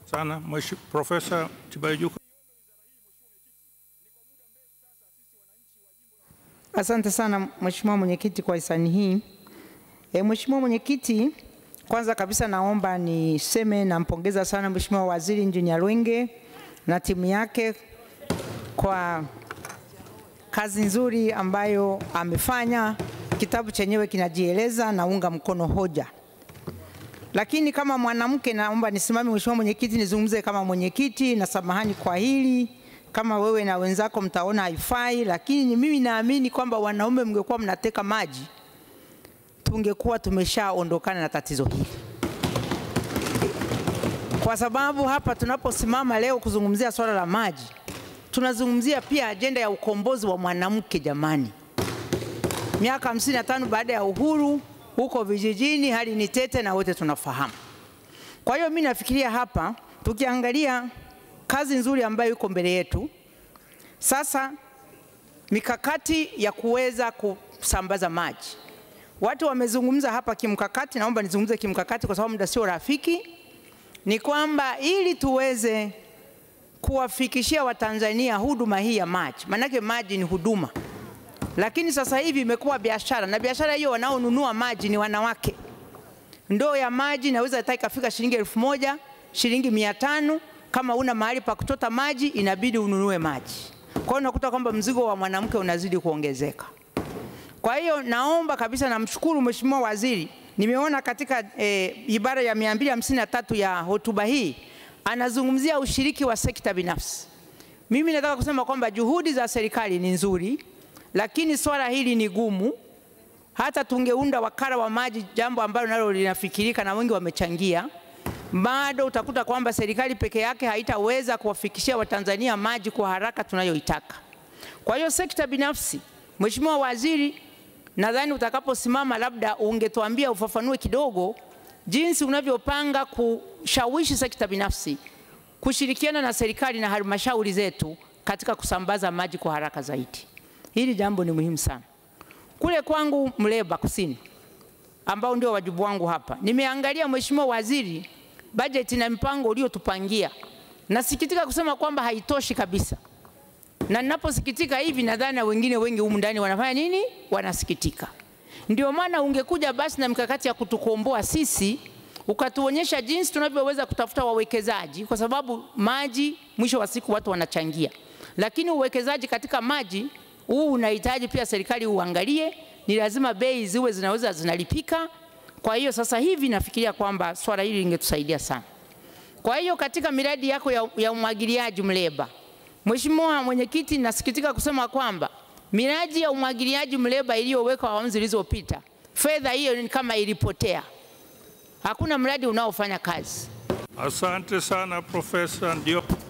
sana Mweshi- Profesa Tibaijuka. Asante sana Mheshimiwa Mwenyekiti kwa hisani hii. E, Mheshimiwa Mwenyekiti, kwanza kabisa naomba niseme nampongeza sana Mheshimiwa Waziri Engineer Lwenge na timu yake kwa kazi nzuri ambayo amefanya. Kitabu chenyewe kinajieleza, naunga mkono hoja. Lakini kama mwanamke naomba nisimame, Mheshimiwa Mwenyekiti, nizungumze kama mwenyekiti, na samahani kwa hili kama wewe na wenzako mtaona haifai, lakini mimi naamini kwamba wanaume mngekuwa mnateka maji, tungekuwa tumeshaondokana na tatizo hili, kwa sababu hapa tunaposimama leo kuzungumzia swala la maji, tunazungumzia pia ajenda ya ukombozi wa mwanamke. Jamani, miaka 55 baada ya uhuru, huko vijijini hali ni tete na wote tunafahamu. Kwa hiyo mimi nafikiria hapa tukiangalia kazi nzuri ambayo iko mbele yetu sasa, mikakati ya kuweza kusambaza maji. Watu wamezungumza hapa kimkakati, naomba nizungumze kimkakati kwa sababu muda sio rafiki. Ni kwamba ili tuweze kuwafikishia Watanzania huduma hii ya maji, maanake maji ni huduma, lakini sasa hivi imekuwa biashara, na biashara hiyo wanaonunua maji ni wanawake. Ndoo ya maji inaweza hata ikafika shilingi elfu moja shilingi mia tano kama una mahali pa kuchota maji inabidi ununue maji. Kwa hiyo unakuta kwamba mzigo wa mwanamke unazidi kuongezeka. Kwa hiyo naomba kabisa, namshukuru Mheshimiwa Waziri, nimeona katika e, ibara ya 253 ya hotuba hii anazungumzia ushiriki wa sekta binafsi. Mimi nataka kusema kwamba juhudi za serikali ni nzuri, lakini swala hili ni gumu. Hata tungeunda wakala wa maji, jambo ambalo nalo linafikirika na wengi wamechangia bado utakuta kwamba serikali peke yake haitaweza kuwafikishia Watanzania maji kwa haraka tunayoitaka. Kwa hiyo sekta binafsi, Mheshimiwa Waziri, nadhani utakaposimama, labda ungetuambia ufafanue kidogo jinsi unavyopanga kushawishi sekta binafsi kushirikiana na serikali na halmashauri zetu katika kusambaza maji kwa haraka zaidi. Hili jambo ni muhimu sana. Kule kwangu Mleba Kusini, ambao ndio wajibu wangu hapa, nimeangalia Mheshimiwa Waziri bajeti na mpango uliotupangia. Nasikitika kusema kwamba haitoshi kabisa, na ninaposikitika hivi nadhani na wengine wengi humu ndani wanafanya nini? Wanasikitika. Ndio maana ungekuja basi na mikakati ya kutukomboa sisi, ukatuonyesha jinsi tunavyoweza kutafuta wawekezaji, kwa sababu maji mwisho wa siku watu wanachangia, lakini uwekezaji katika maji huu unahitaji pia serikali uangalie, ni lazima bei ziwe zinaweza zinalipika kwa hiyo sasa hivi nafikiria kwamba swala hili lingetusaidia sana. Kwa hiyo katika miradi yako ya, ya umwagiliaji Mleba, Mheshimiwa Mwenyekiti, nasikitika kusema kwamba miradi ya umwagiliaji Mleba iliyowekwa awamu zilizopita, fedha hiyo ni kama ilipotea, hakuna mradi unaofanya kazi. Asante sana Profesa, ndio